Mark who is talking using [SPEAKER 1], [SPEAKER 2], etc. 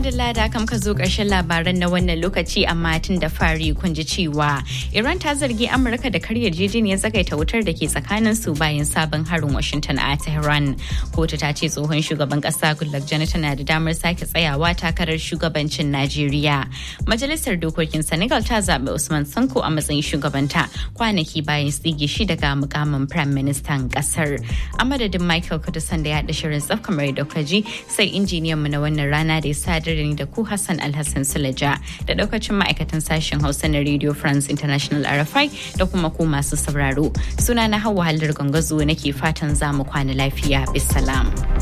[SPEAKER 1] madalla da kam ka zo ƙarshen labaran na wannan lokaci amma tun da fari kun ji cewa Iran ta zargi Amurka da karya yarjejeniyar tsagaita wutar da ke tsakanin su bayan sabon harin Washington a Tehran. Kotu ta ce tsohon shugaban ƙasa Goodluck Jonathan na da damar sake tsayawa takarar shugabancin Najeriya. Majalisar dokokin Senegal ta zaɓi Usman Sanko a matsayin shugabanta kwanaki bayan tsige shi daga mukamin Prime Ministan ƙasar. A madadin Michael Kudusan da ya haɗa shirin tsaf kamar da ji sai injiniyan mu na wannan rana da ya sadar da ni da ku Hassan Alhassan Sulaja da daukacin ma'aikatan sashen Hausa na Radio France International RFI da kuma ku masu sauraro. Suna na Hauwa Hallar Gangazo nake fatan za mu kwana lafiya. Bisalam.